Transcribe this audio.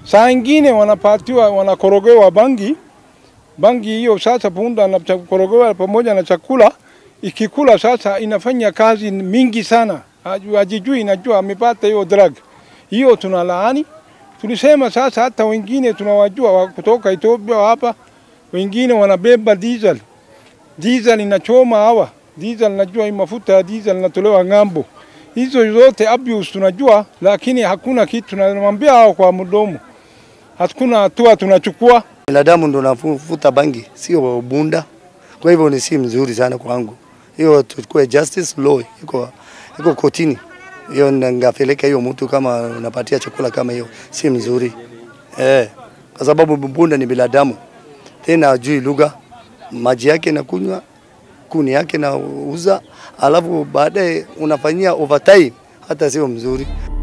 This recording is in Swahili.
Saa ingine wanapatiwa wanakorogewa bangi bangi hiyo, sasa punda anakorogewa pamoja na chakula, ikikula sasa inafanya kazi mingi sana, hajijui inajua amepata hiyo drug hiyo, tunalaani. Tulisema sasa hata wengine tunawajua wa kutoka Ethiopia hapa, wengine wanabeba diesel. Diesel inachoma hawa diesel, najua hii mafuta ya diesel inatolewa ng'ambo. Hizo zote abuse tunajua, lakini hakuna kitu tunamwambia hao kwa mdomo, hakuna hatua tunachukua. Binadamu ndo nafuta bangi, sio bunda. Kwa hivyo ni si mzuri sana kwangu. Hiyo tukue justice law iko iko kotini. Hiyo ngapeleka hiyo mtu kama unapatia chakula kama hiyo si mzuri. Eh, kwa sababu bunda ni binadamu. Tena ajui lugha, maji yake nakunywa, kuni yake nauza, alafu baadaye unafanyia overtime, hata sio mzuri.